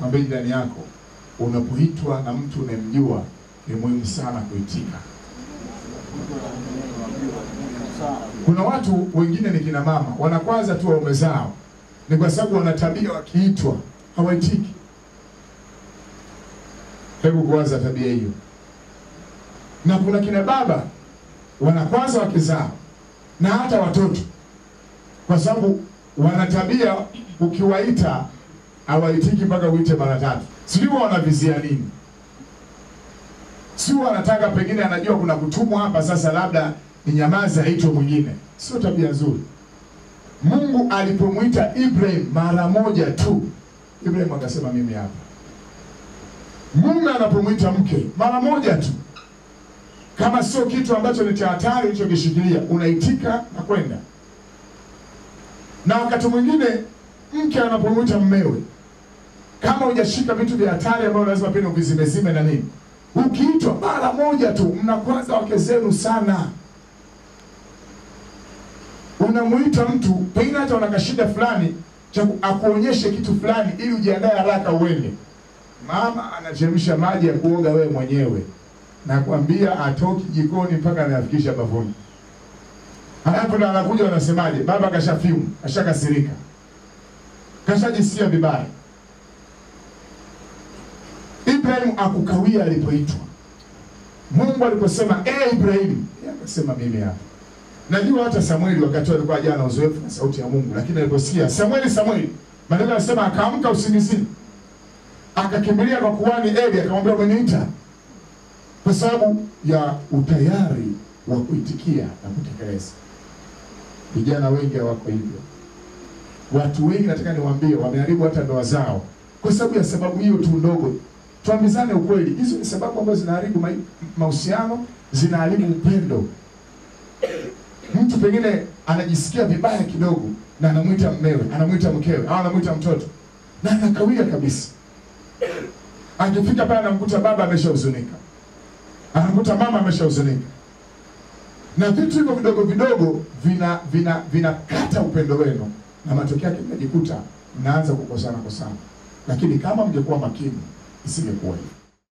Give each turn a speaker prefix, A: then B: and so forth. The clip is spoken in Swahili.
A: Mwambie jirani yako, unapoitwa na mtu unayemjua ni muhimu sana kuitika. Kuna watu wengine ni kina mama wanakwaza tu waume zao, ni kwa sababu wana tabia wakiitwa hawaitiki. Hebu kuanza tabia hiyo. Na kuna kina baba wanakwaza wake zao na hata watoto, kwa sababu wana tabia, ukiwaita hawaitiki mpaka uite mara tatu. Sijui wanavizia nini, si wanataka pengine, anajua kuna kutumwa hapa, sasa labda ni nyamaza, aitwe mwingine. Sio tabia nzuri. Mungu alipomwita Ibrahim mara moja tu, Ibrahim akasema mimi hapa. Mume anapomwita mke mara moja tu, kama sio kitu ambacho ni cha hatari ulichokishikilia, unaitika na kwenda. Na wakati mwingine mke anapomwita mmewe, kama hujashika vitu vya hatari ambavyo lazima pia uvizimezime na nini, ukiitwa mara moja tu, mnakwaza wake zenu sana. Unamwita mtu pengine hata una kashida fulani cha ku- akuonyeshe kitu fulani ili ujiandae haraka uende. Mama anachemsha maji ya kuoga wewe mwenyewe, nakwambia atoki jikoni mpaka anayafikisha bafuni. Halafu ndo anakuja wanasemaje, baba kashafimu, kashakasirika, kashajisikia vibaya. Ibrahim akukawia alipoitwa. Mungu aliposema e Ibrahim, yeye akasema mimi hapa. Najua hata Samueli wakati alikuwa hajawa na uzoefu na sauti ya Mungu, lakini aliposikia Samueli, Samueli, maneno yanasema akaamka usingizini, akakimbilia kwa kuhani Eli, akamwambia umeniita, kwa sababu ya utayari wa kuitikia na kutekeleza. Vijana wengi hawako hivyo. Watu wengi nataka niwaambie, wameharibu hata ndoa zao kwa sababu ya sababu hiyo tu ndogo. Tuambizane ukweli, hizo ni sababu ambazo zinaharibu mai- mahusiano, zinaharibu upendo. Mtu pengine anajisikia vibaya kidogo na anamwita mmewe, anamwita mkewe au anamwita mtoto na anakawia kabisa. Akifika pale anamkuta baba ameshahuzunika, anamkuta mama ameshahuzunika, na vitu hivyo vidogo vidogo vina vina vinakata upendo wenu, na matokeo yake mnajikuta mnaanza kukosana kosana, lakini kama mngekuwa makini isingekuwa hivyo.